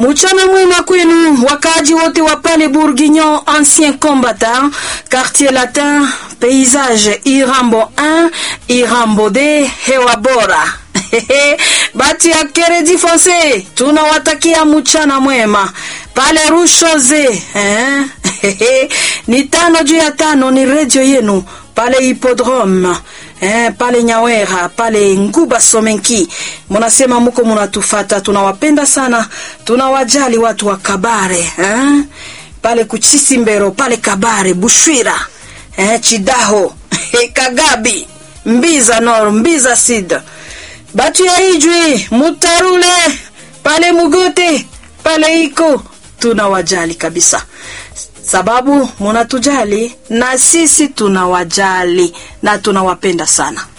Mchana mwema kwenu wakaaji wote wa pale Bourguignon, ancien combattant, quartier latin, paysage Irambo 1, Irambo D, hewa bora. Bati ya Keredi Fonse, tunawatakia mchana mwema pale Rushoze eh? ni tano juu ya tano, ni redio yenu pale Hippodrome eh, pale Nyawera pale Nguba Somenki, munasema muko munatufata, tunawapenda sana, tunawajali watu wa Kabare eh? pale Kuchisimbero pale Kabare Bushwira eh, Chidaho Kagabi Mbiza Nord Mbiza Sud batu ya Ijwi Mutarule pale Mugote pale iko tunawajali kabisa sababu munatujali na sisi tunawajali na tunawapenda sana.